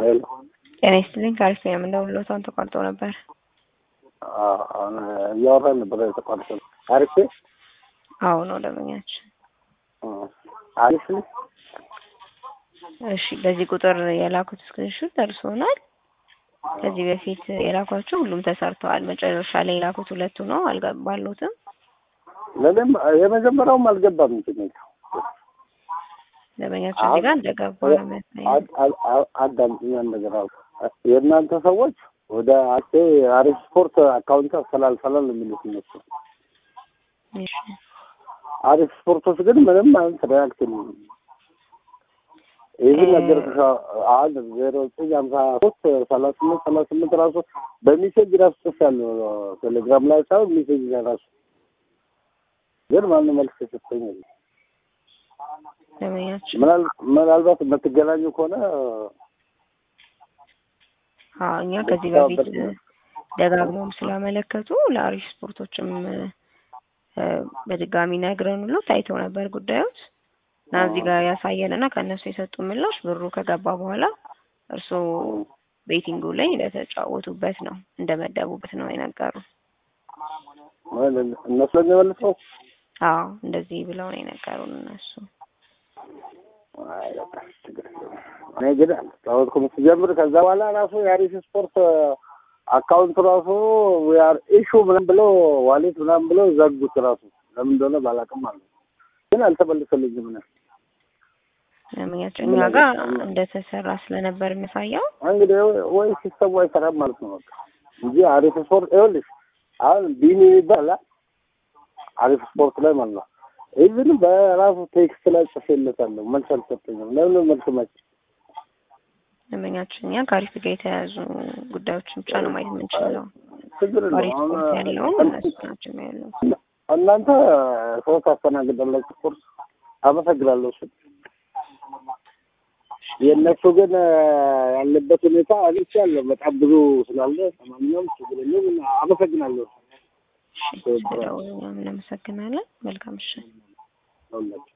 ሄሎ ጤና ይስጥልኝ። ከአሪፍ ነው የምንደውልሎት አሁን ተቋርጦ ነበር። አሁን እያወራን ነበር የተቋረጠ። አሪፍ አዎ ነው ደንበኛችን። አሪፍ እሺ፣ በዚህ ቁጥር የላኩት ስክሪንሾት ደርሶናል። ከዚህ በፊት የላኳቸው ሁሉም ተሰርተዋል። መጨረሻ ላይ የላኩት ሁለቱ ነው አልገባሉትም። ለእኔም የመጀመሪያውም አልገባም እንትን የሚለው ደንበኛችን እዚህ ጋር እንደገባ ነው የሚያሳየው። አዳምጥኛ ነገር አሉ የእናንተ ሰዎች ወደ አሴ አሪፍ ስፖርት አካውንት አስተላልፈናል የሚሉት እነሱ እሺ አሪፍ ስፖርቶች ግን ምንም አይነት ሪያክት የለም። ይህ ነገር አንድ ዜሮ ዘጠኝ ሀምሳ ሶስት ሰላሳ ስምንት ሰላሳ ስምንት ራሱ በሜሴጅ ራሱ ጽፌያለሁ ቴሌግራም ላይ ሳይሆን ሜሴጅ ላይ ራሱ ግን ማንም መልስ የሰጠኝ የለም። ደንበኛችን ምናል- ምናልባት የምትገናኙ ከሆነ አዎ እኛ ከዚህ በፊት ደጋግሞም ስላመለከቱ ለአሪፍ ስፖርቶችም እ፣ በድጋሚ ነግረን ሁሉ ታይቶ ነበር ጉዳዮች እና እዚህ ጋር ያሳየን እና ከእነሱ የሰጡ ምላሽ ብሩ ከገባ በኋላ እርስዎ ቤቲንጉ ላይ እንደተጫወቱበት ነው እንደመደቡበት ነው የነገሩ። እነሱ ለሚመልሰው አዎ እንደዚህ ብለው ነው የነገሩን እነሱ። አይ በቃ ችግር የለውም። እኔ ግን አልተጫወትኩም ስጀምር። ከዛ በኋላ ራሱ የአሪፍ ስፖርት አካውንት ራሱ ያር ኢሹ ምናምን ብሎ ዋሌት ምናምን ብሎ ዘጉት። ራሱ ለምን እንደሆነ ባላውቅም አለ ግን አልተመልሰልኝም። ምን ደንበኛችን እኛ ጋር እንደተሰራ ስለነበር የሚያሳየው እንግዲህ ወይ ሲስተሙ አይሰራም ማለት ነው በቃ እንጂ አሪፍ ስፖርት ይኸውልሽ፣ አሁን ቢኒ ይባላል አሪፍ ስፖርት ላይ ማለት ነው። ኢቭን በራሱ ቴክስት ላይ ጽፌለታለሁ መልስ አልሰጠኝም። ለምን መልስ መች ደንበኛችን እኛ ከአሪፍ ጋር የተያያዙ ጉዳዮችን ብቻ ነው ማየት የምንችለው። ችግር አሪፍ የለውም። ስፖርት አሁን ያለውን እነሱ ናቸው የሚያለው። እናንተ ሰው ታስተናግዳላችሁ። ስፖርት አመሰግናለሁ። እሱ የእነሱ ግን ያለበት ሁኔታ አግኝቼ ያለ በጣም ብዙ ስላለ ለማንኛውም ችግር የለውም። አመሰግናለሁ። እሺ፣ ስለደወሉ እናመሰግናለን። መልካም ምሽት። ሁላችሁ